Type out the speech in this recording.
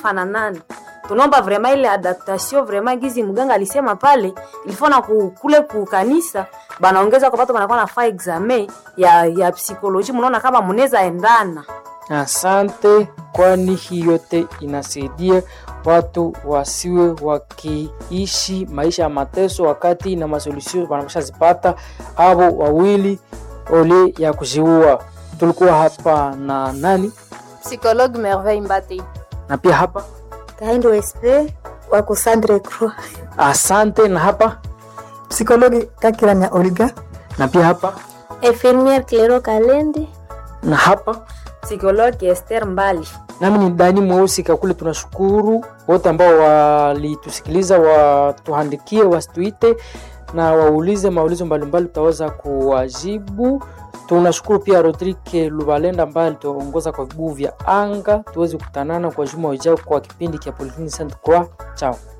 kufa na nani tunaomba vraiment ile adaptation vraiment gizi mganga alisema pale ilifona ku, kule kukanisa banaongeza kwa watu wanakuwa nafaa examen ya ya psikoloji mnaona kama mnaweza endana Asante, kwani hii yote inasaidia watu wasiwe wakiishi maisha ya mateso wakati na masolusio wanameshazipata avo wawili ole ya kujiua. Tulikuwa hapa na nani Psychologue Merveille Mbate. na pia hapa Kahindo SP wako Sandre Croix. asante, na hapa Psikologi Kakiranya Olga. na pia hapa Infirmière Clero Kalendi. na hapa psikologi Esther Mbali nami ni Dani Mweusi Kakule. Tunashukuru wote ambao walitusikiliza, watuandikie, wasituite na waulize maulizo mbalimbali, tutaweza kuwajibu. Tunashukuru pia Rodrigue Lubalenda ambaye alituongoza kwa vibuyu vya anga. Tuweze kukutanana kwa juma ujao kwa kipindi cha Polyclinic Sainte Croix. Chao.